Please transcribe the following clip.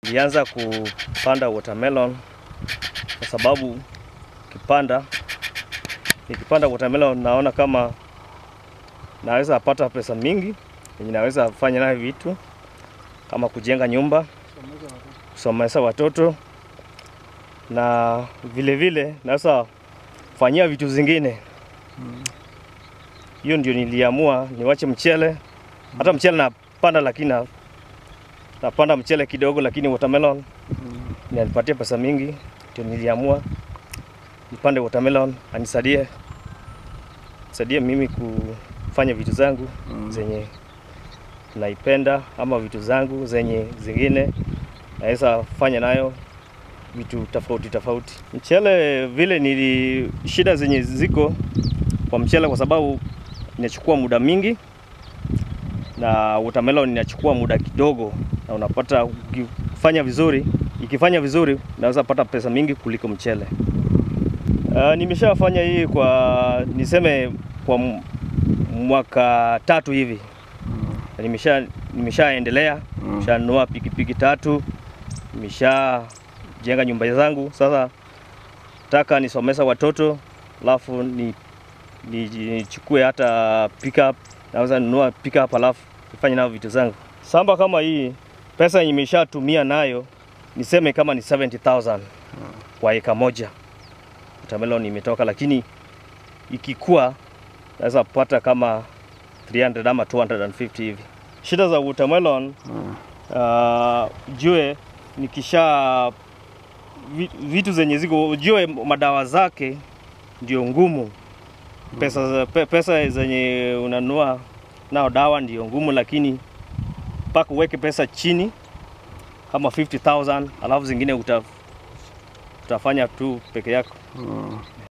nilianza kupanda watermelon kwa sababu kipanda nikipanda watermelon naona kama naweza pata pesa mingi yenye naweza fanya nayo vitu kama kujenga nyumba, kusomesha watoto na vile vile naweza fanyia vitu zingine. Hiyo ndio niliamua niwache mchele. Hata mchele napanda, lakini na- napanda mchele kidogo, lakini watermelon inanipatia pesa mingi, ndio niliamua nipande watermelon anisaidie saidie mimi kufanya vitu zangu zenye naipenda ama vitu zangu zenye zingine naweza fanya nayo vitu tofauti tofauti. Mchele vile nili shida zenye ziko kwa mchele, kwa sababu inachukua muda mingi na watermelon inachukua muda kidogo, na unapata ukifanya vizuri, ikifanya vizuri naweza pata pesa mingi kuliko mchele. Uh, nimeshafanya hii kwa niseme kwa m- mwaka tatu hivi Na nimesha nimeshaendelea nimeshanunua pikipiki tatu, nimeshajenga nyumba zangu. Sasa taka nisomesa watoto, alafu ni ni- nichukue hata pickup, naweza nunua pickup alafu nifanye nayo vitu zangu. Samba kama hii pesa yenye nimeshatumia nayo niseme kama ni 70,000 kwa eka moja watermelon imetoka, lakini ikikua naweza pata kama 300 ama 250 hivi. Shida za watermelon uh, jue nikisha vi- vitu zenye ziko ujue madawa zake ndio ngumu. Pesa, za- pe, pesa zenye unanunua nao dawa ndio ngumu, lakini mpaka uweke pesa chini kama 50,000 alafu zingine uta, utafanya tu peke yako.